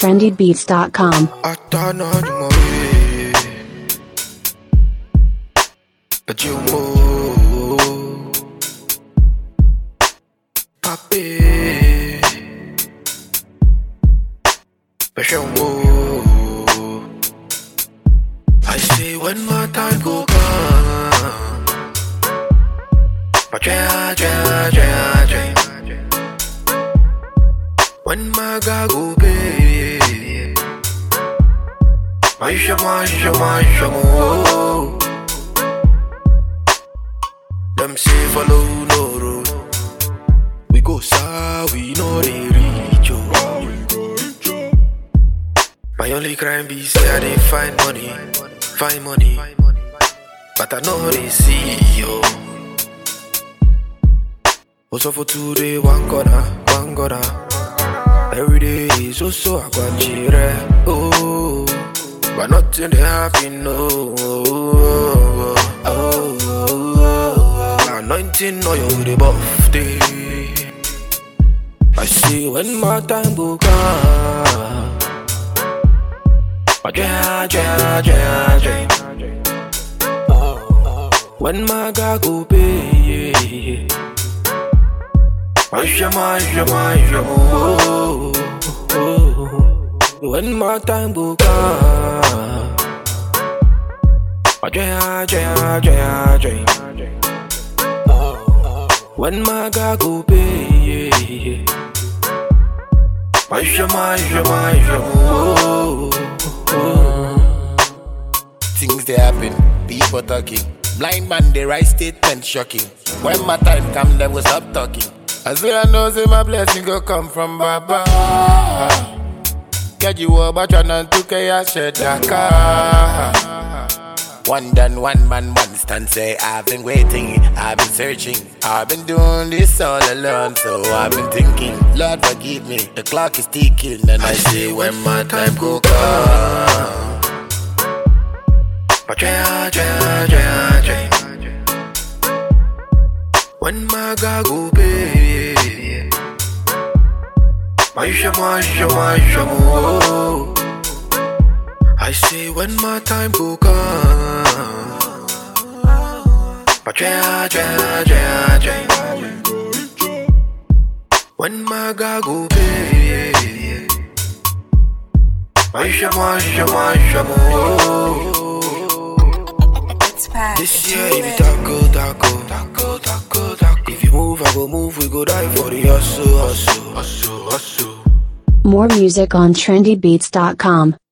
trendybeats.com. Hasta no ni morir But you move Papi But you move I say when my time go come But yeah, yeah, yeah, yeah When my God go pay Maisha, maisha, maisha, mo. Them say follow no road. We go south, we know they reach you. My only crime be say I dey find money, find money, but I know they see you. Also for today, one corner, one corner. Every day is also a guanchire. Oh, but nothing they happen. No, oh, oh, oh, anointing oil with the buff day. I see when my time go come. But yeah, yeah, yeah, yeah. When my God go pay. Yeah. Maisha, maisha, maisha, oh, oh, oh. When my time go come Jaya, jaya, jaya, jaya When my God go pay Maisha, maisha, maisha, oh, oh. Things they happen, people talking. Blind man, they write statement shocking. When my time come, them will stop talking. As well I know, say my blessing go come from Baba. Get you up, but trying to get One done, one man, one stand. Say I've been waiting, I've been searching, I've been doing this all alone. So I've been thinking, Lord forgive me. The clock is ticking, and I say when my time go come. But jaya, jaya, jaya, jaya When my God go pay Maisha, maisha, maisha, mo. I say when my time go come But jaya, jaya, jaya, jaya When my God go pay Maisha, maisha, maisha, mo. It's fast. This year, if you tackle, tackle, tackle, tackle, tackle. If you move, I go move. We go die for the hustle, hustle, hustle, hustle. More music on trendybeats.com.